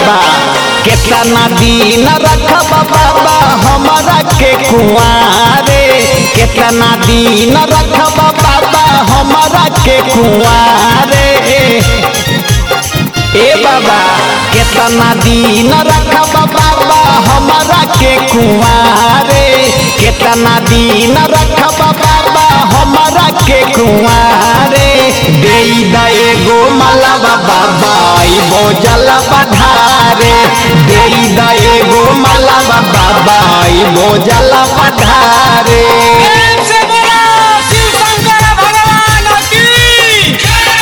बाबा केतना दिन रखब बाबा हमारा के कुआरे केतना दिन रखब बाबा हमारा के कुआरे ए बाबा केतना दिन रखब बाबा हमारा के कुआरे केतना दिन रखब बाबा हमारा के कुआरे दे द एगो मलबा बाबा इबो जल पधारे दे द एगो मलबा बाबा इबो जल पधारे प्रेम से बोलो शिव शंकर भगवान की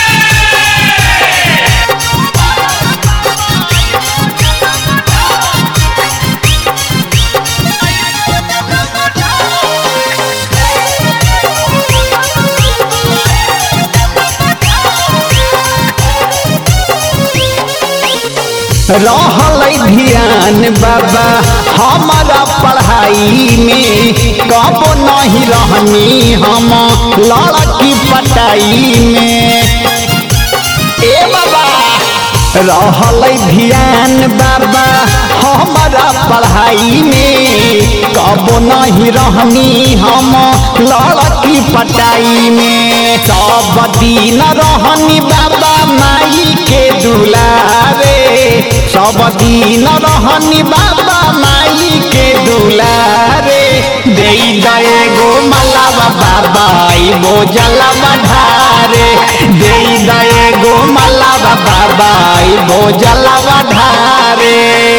रहल ध्यान बाबा हमारा पढ़ाई में कब नहीं रहनी हम लड़की पटाई में ए बाबा रहल ध्यान बाबा हमारा पढ़ाई में कब नहीं रहनी हम लड़की पटाई में सब दिन रहनी बाबा माई के दुलारे सब दिन रहनी बाबा माई के दुलारे दे गो मलावा बाबा इबो जलवा ढारे दे गो मलावा बाबा इबो जलवा ढारे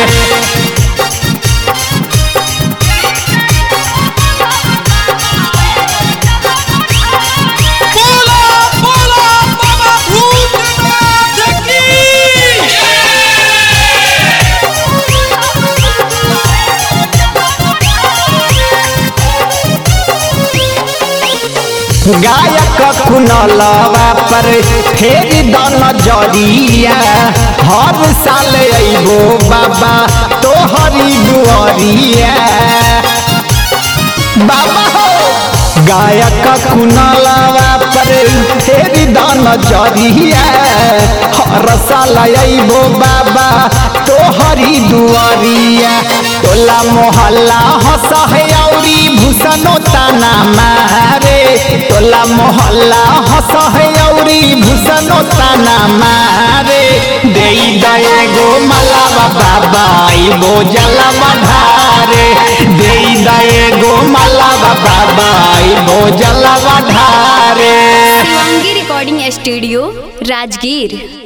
बोलो बोलो बाबा भूतनाथ की गायक कुनलवा पर फेर दन जरिया हर साल अइबो बाबा तोहरी दुआरिया बाबा हो गायक कुनलवा पर फेर दन जरिया हर साल अइबो बाबा तोहरी दुआरिया टोला मोहल्ला हसहयौरी भूषणो ताना मारे टोला मोहल्ला हसहयौरी भूषणो ताना मारे दे दए गो मलावा बाबा इबो जलवा ढारे दे दए गो मलावा बाबा इबो जलवा ढारे शिवांगी रिकॉर्डिंग स्टूडियो राजगीर